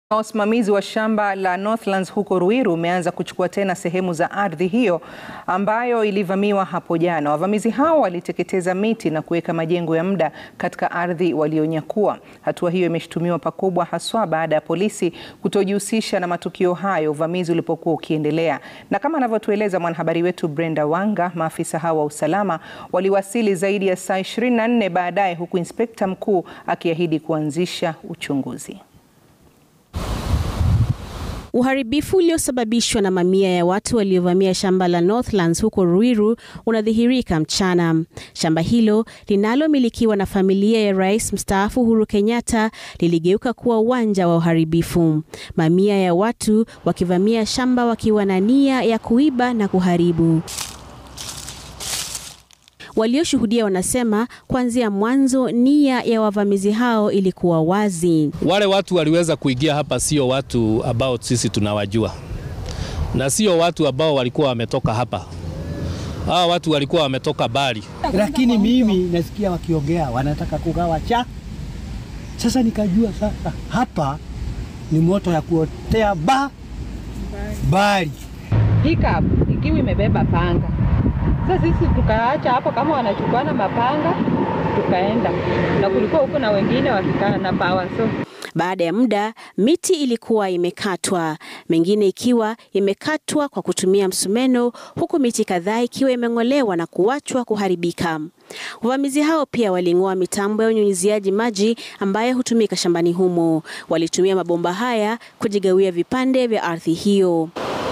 Usimamizi wa shamba la Northlands huko Ruiru umeanza kuchukua tena sehemu za ardhi hiyo ambayo ilivamiwa hapo jana. Wavamizi hao waliteketeza miti na kuweka majengo ya muda katika ardhi walionyakua. Hatua hiyo imeshutumiwa pakubwa haswa baada ya polisi kutojihusisha na matukio hayo uvamizi ulipokuwa ukiendelea. Na kama anavyotueleza mwanahabari wetu Brenda Wanga, maafisa hao wa usalama waliwasili zaidi ya saa 24 baadaye huku inspekta mkuu akiahidi kuanzisha uchunguzi. Uharibifu uliosababishwa na mamia ya watu waliovamia shamba la Northlands huko Ruiru unadhihirika mchana. Shamba hilo linalomilikiwa na familia ya Rais mstaafu Uhuru Kenyatta liligeuka kuwa uwanja wa uharibifu. Mamia ya watu wakivamia shamba wakiwa na nia ya kuiba na kuharibu. Walioshuhudia wanasema kuanzia mwanzo nia ya wavamizi hao ilikuwa wazi. Wale watu waliweza kuingia hapa sio watu ambao sisi tunawajua, na sio watu ambao walikuwa wametoka hapa. Hawa watu walikuwa wametoka bali, lakini mimi nasikia wakiongea wanataka kugawa cha. Sasa nikajua sasa hapa ni moto ya kuotea ba bali pickup ikiwa imebeba panga sasa sisi tukaacha hapo kama wanachukuana mapanga tukaenda, na kulikuwa huko na wengine wakikaa na pawa so baada ya muda miti ilikuwa imekatwa, mengine ikiwa imekatwa kwa kutumia msumeno, huku miti kadhaa ikiwa imeng'olewa na kuachwa kuharibika. Wavamizi hao pia waling'oa mitambo ya unyunyiziaji maji ambayo hutumika shambani humo. Walitumia mabomba haya kujigawia vipande vya ardhi hiyo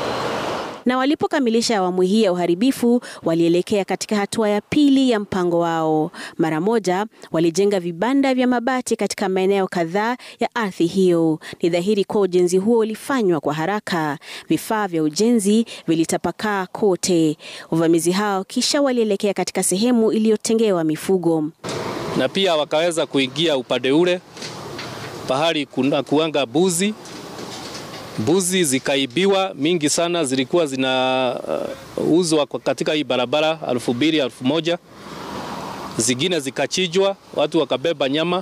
na walipokamilisha awamu hii ya uharibifu walielekea katika hatua ya pili ya mpango wao. Mara moja walijenga vibanda vya mabati katika maeneo kadhaa ya ardhi hiyo. Ni dhahiri kuwa ujenzi huo ulifanywa kwa haraka. Vifaa vya ujenzi vilitapakaa kote. Wavamizi hao kisha walielekea katika sehemu iliyotengewa mifugo, na pia wakaweza kuingia upande ule pahali kuna kuanga mbuzi mbuzi zikaibiwa mingi sana, zilikuwa zinauzwa uh, katika hii barabara elfu mbili elfu moja zingine zikachinjwa, watu wakabeba nyama.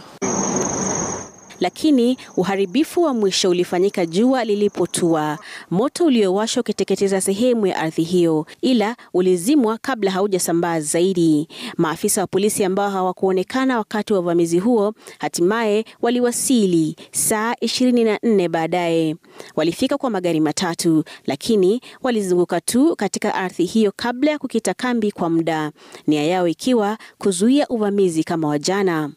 Lakini uharibifu wa mwisho ulifanyika jua lilipotua, moto uliowashwa ukiteketeza sehemu ya ardhi hiyo, ila ulizimwa kabla haujasambaa zaidi. Maafisa wa polisi ambao hawakuonekana wakati wa uvamizi huo hatimaye waliwasili saa 24 baadaye. Walifika kwa magari matatu, lakini walizunguka tu katika ardhi hiyo kabla ya kukita kambi kwa muda, nia yao ikiwa kuzuia uvamizi kama wa jana.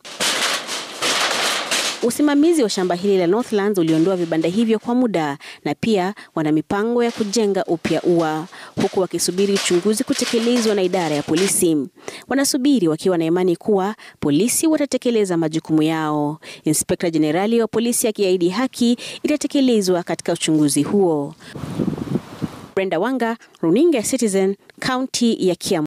Usimamizi wa shamba hili la Northlands uliondoa vibanda hivyo kwa muda na pia wana mipango ya kujenga upya ua, huku wakisubiri uchunguzi kutekelezwa na idara ya polisi. Wanasubiri wakiwa na imani kuwa polisi watatekeleza majukumu yao. Inspekta Jenerali wa polisi akiahidi haki itatekelezwa katika uchunguzi huo. Brenda Wanga, Runinga Citizen, kaunti ya Kiambu.